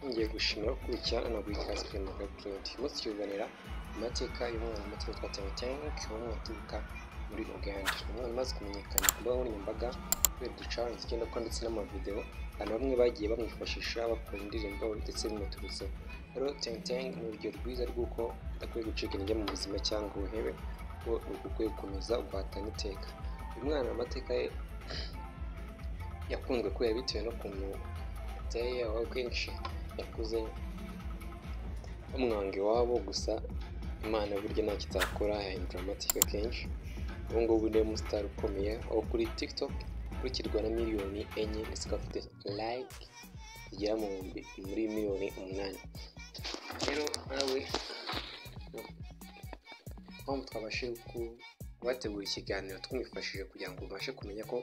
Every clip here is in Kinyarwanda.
ngiye gushimira gukurikirana unagurikira Sipirimo Magari Claude umunsi tukiganira ku mateka y'umwana muto witwa Timoteyo Kiwumu waturuka muri Uganda umwana umaze kumenyekana ku mbuga nkoranyambaga kubera uducaransi igendanwa ndetse n'amavideo abantu bamwe bagiye bamwifashisha bakora indirimbo ndetse bimuturutseho rero Timoteyo ni urugero rwiza rw'uko udakwiye gucika intege mu buzima cyangwa ubuhebe kuko ukwiye gukomeza uguhatana iteka uyu mwana amateka ye yakunzwe kubera bitewe n'ukuntu ateye aho kenshi yakuze bamwanga iwabo gusa imana burya ntacyo itakora yahindura amateka kenshi ubu ngubu ni umusitari ukomeye aho kuri tiktok ukurikirwa na miliyoni enye ndetse ikaba afite like zigera muri miliyoni umunani rero nawe mpamvu twabashije kubategura ikiganiro twamwifashije kugira ngo ubashe kumenya ko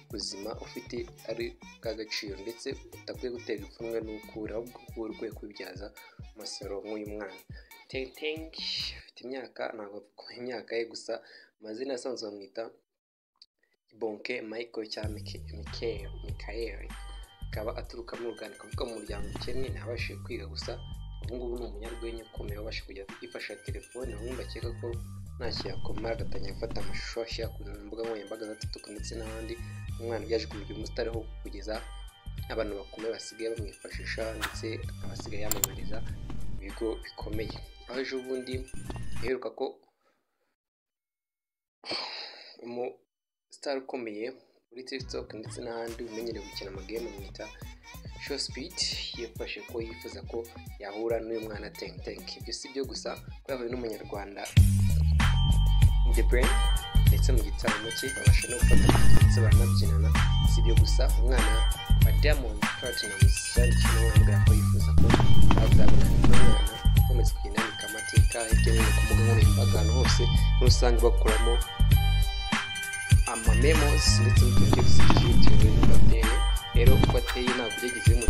ubuzima ufite ari bw'agaciro ndetse udakwiye guterwa ipfunwe n'ukura ahubwo uba urwego kubibyaza umusaruro nk'uyu mwana tentengi afite imyaka ntabwo avuga imyaka ye gusa amazina asanzwe bamwita bonke michael cyangwa mikael akaba aturuka mu ruganda akavuga mu muryango ukennye ntabashije kwiga gusa ubu ngubu ni umunyarwenya ukomeye wabasha kujya yifasha telefone bamwe bakeka ko ntacyo yakomara agatangira gufata amashusho ashyira ku mbuga nkoranyambaga za tiktok ndetse n'ahandi umwana byaje kumenya umusitari ho kugeza abantu bakomeye basigaye bamwifashisha ndetse akaba asigaye yamamariza ibigo bikomeye aho ejo bundi biheruka ko umusitari ukomeye muri tiktok ndetse n'ahandi umenyereye gukina amagame bamwita show speed yafashe ko yifuza ko yahura n'uyu mwana tenk tenk ibyo si byo gusa ko yahuye n'umunyarwanda the brain ndetse mu gitaramo cye babasha no gufata ndetse baranabyinana si ibyo gusa umwana wa diamond platinumz yandikiye umwana ko yifuza ko azabonana n'umwana ukomeza kugenda yandika amateka hirya no hino ku mbuga nkoranyambaga ahantu hose muri rusange bakuramo amamemosi ndetse n'utundi twose tugiye tuyobowe n'uko ateye rero uko ateye ntabwo ujya